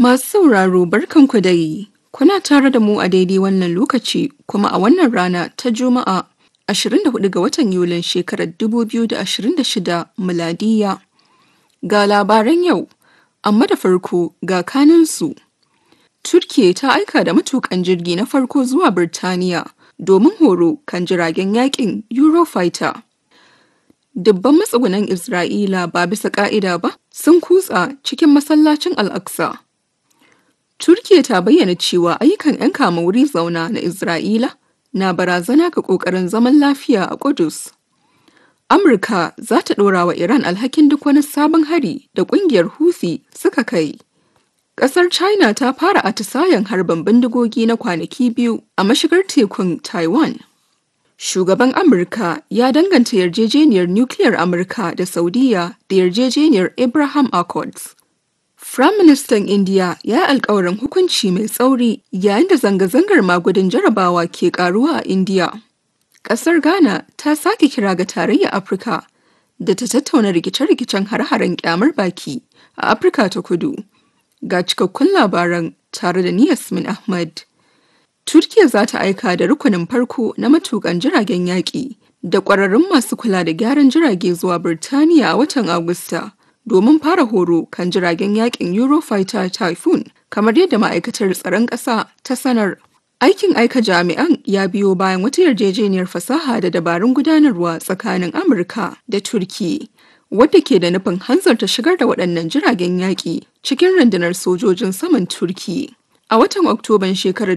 Masu sauraro barkanku dai. Kuna tare da mu a daidai wannan lokaci kuma a wannan rana ta Juma'a 24 ga watan Yulin shekarar 2026 miladiya. Ga labaran yau, amma da farko ga kaninsu. Turkiye ta aika da matukan jirgi na farko zuwa Birtaniya domin horo kan jiragen yakin Eurofighter. Dubban matsugunan Isra'ila ba bisa ka'ida ba sun kutsa cikin masallacin Al-Aqsa. Turkiya ta bayyana cewa ayyukan 'yan kama wuri zauna na Isra'ila na barazana ga ƙoƙarin zaman lafiya a Kudus. Amurka za ta ɗora wa Iran alhakin duk wani sabon hari da ƙungiyar Houthi suka kai. Ƙasar China ta fara atisayen harbin bindigogi na kwanaki biyu a mashigar tekun Taiwan. Shugaban Amurka ya danganta yarjejeniyar nukiliyar Amurka da Saudiya da yarjejeniyar Abraham Accords. Firaministan Indiya ya yi alkawarin hukunci mai tsauri yayin da zanga-zangar magudin jarabawa ke karuwa a Indiya. Ƙasar Ghana ta sake kira ga tarayyar Afirka da ta tattauna rikice-rikicen har-haren kyamar baki a Afirka ta kudu. Ga cikakkun labaran tare da ni Yasmin Ahmad. Turkiya za ta aika da rukunin farko na matukan jiragen yaƙi da ƙwararrun masu kula da gyaran jirage zuwa Birtaniya a watan Agusta. domin fara horo kan jiragen yakin Eurofighter Typhoon kamar yadda ma'aikatar tsaron ƙasa ta sanar. Aikin aika jami'an ya biyo bayan wata yarjejeniyar fasaha da dabarun gudanarwa tsakanin Amurka da Turki, wadda ke da nufin hanzarta shigar da waɗannan jiragen yaƙi cikin rundunar sojojin saman Turki. A watan Oktoban shekarar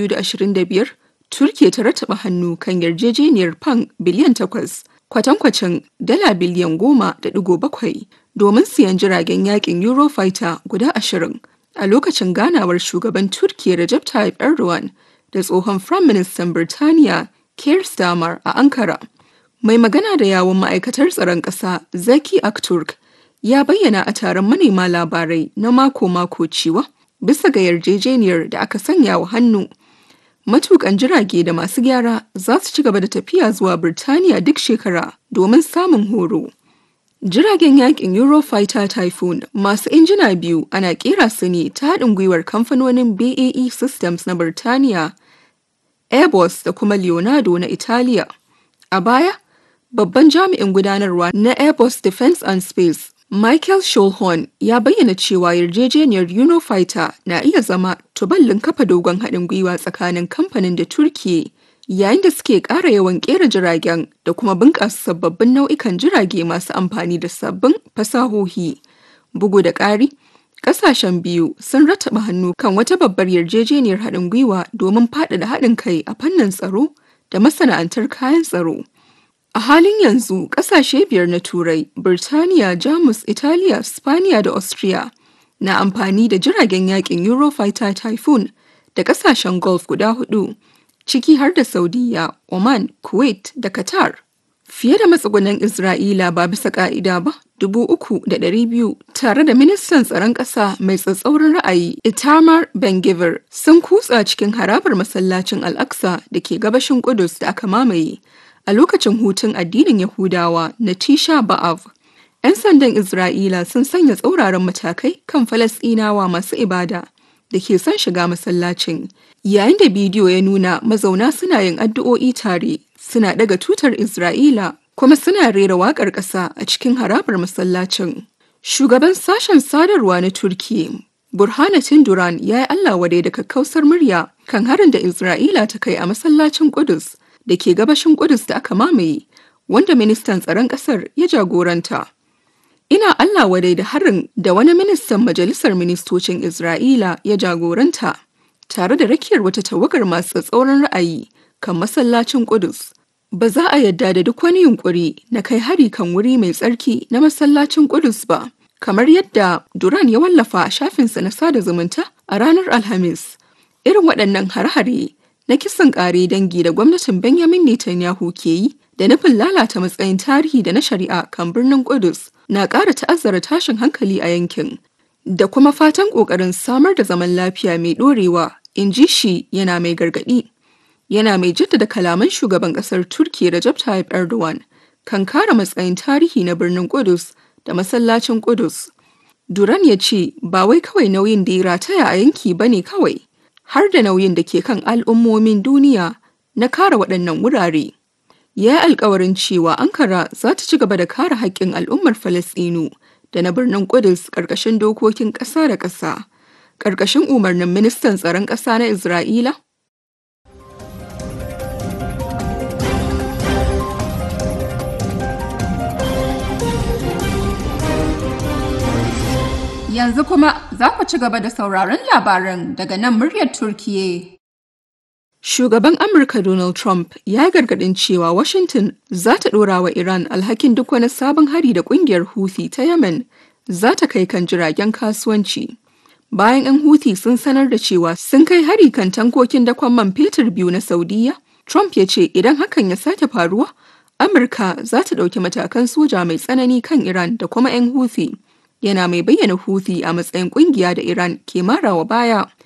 2025, Turki ta rataba hannu kan yarjejeniyar fan biliyan takwas kwatankwacin dala biliyan goma da digo bakwai domin siyan jiragen yakin Eurofighter guda ashirin a lokacin ganawar shugaban Turkiyya Recep Tayyip Erdogan da tsohon Firayim Ministan Birtaniya Keir Starmer a Ankara. Mai magana da yawon ma'aikatar tsaron ƙasa Zaki Akturk ya bayyana a taron manema labarai na mako-mako cewa bisa ga yarjejeniyar da aka sanya wa hannu matukan jirage da masu gyara za su ci gaba da tafiya zuwa Birtaniya duk shekara domin samun horo. Jiragen yakin Eurofighter Typhoon masu injina biyu ana kera su ne ta haɗin gwiwar kamfanonin BAE Systems na Birtaniya, Airbus da kuma Leonardo na Italiya. A baya, babban jami'in gudanarwa na Airbus Defence and Space Michael Schulhorn ya bayyana cewa yarjejeniyar Eurofighter na iya zama tuballin kafa dogon haɗin gwiwa tsakanin kamfanin da Turkiye yayin da suke ƙara yawan ƙera jiragen da kuma bunƙasa sababbin nau'ikan jirage masu amfani da sabbin fasahohi. Bugu da ƙari, ƙasashen biyu sun rattaba hannu kan wata babbar yarjejeniyar haɗin gwiwa domin faɗaɗa haɗin kai a fannin tsaro da masana'antar kayan tsaro. A halin yanzu ƙasashe biyar na Turai, Birtaniya, Jamus, Italiya, Spaniya da Austria na amfani da jiragen yakin Eurofighter Typhoon da ƙasashen Gulf guda hudu, ciki har da Saudiya, Oman, Kuwait da Qatar. Fiye da matsugunan Isra'ila ba bisa ƙa'ida ba, dubu uku da ɗari biyu tare da ministan tsaron ƙasa mai tsatsauran ra'ayi Itamar Ben-Gvir sun kutsa cikin harabar masallacin Al-Aqsa da ke gabashin Kudus da aka mamaye. a lokacin hutun addinin Yahudawa na Tisha B'Av. 'Yan sandan Isra'ila sun sanya tsauraran matakai kan Falasɗinawa masu ibada da ke son shiga masallacin. Yayin da bidiyo ya nuna mazauna suna yin addu'o'i tare, suna daga tutar Isra'ila kuma suna rera waƙar ƙasa a cikin harabar masallacin. Shugaban sashen sadarwa na Turkiyya Burhanuddin Duran ya yi Allah wadai da kakkausar murya kan harin da Isra'ila ta kai a masallacin Kudus da ke gabashin Kudus da aka mamaye, wanda ministan tsaron ƙasar ya jagoranta. Ina Allah wadai da harin da wani ministan majalisar ministocin Isra'ila ya jagoranta, tare da rakiyar wata tawagar masu tsauran ra'ayi kan masallacin Kudus. Ba za a yadda da duk wani yunkuri na kai hari kan wuri mai tsarki na masallacin Kudus ba, kamar yadda Duran ya wallafa a shafinsa na sada zumunta a ranar Alhamis. Irin waɗannan har-hare na kisan ƙare dangi da gwamnatin Benjamin Netanyahu ke yi da nufin lalata matsayin tarihi da na shari'a kan birnin Kudus na ƙara ta'azzara tashin hankali a yankin da kuma fatan ƙoƙarin samar da zaman lafiya mai ɗorewa in ji shi yana mai gargaɗi. Yana mai jaddada kalaman shugaban ƙasar Turkiyya Recep Tayyip Erdogan kan kare matsayin tarihi na birnin Kudus da masallacin Kudus. Duran ya ce ba wai kawai nauyin da ya rataya a yanki ba ne kawai, har da nauyin da ke kan al'ummomin duniya na kare waɗannan wurare. Ya yi alkawarin cewa Ankara za ta ci gaba da kare haƙƙin al'ummar Falasɗinu da na birnin Kudus ƙarƙashin dokokin ƙasa da ƙasa, ƙarƙashin umarnin ministan tsaron ƙasa na Isra'ila. Yanzu kuma za ku ci gaba da sauraron labaran daga nan muryar Turkiye. Shugaban Amurka Donald Trump ya gargadin cewa Washington za ta ɗora wa Iran alhakin duk wani sabon hari da ƙungiyar Houthi ta Yemen za ta kai kan jiragen kasuwanci. Bayan 'yan Houthi sun sanar da cewa sun kai hari kan tankokin dakon man fetur biyu na Saudiya, Trump ya ce idan hakan ya sake faruwa, Amurka za ta ɗauki matakan soja mai tsanani kan Iran da kuma 'yan Houthi. Yana mai bayyana Houthi a matsayin ƙungiya da Iran ke marawa baya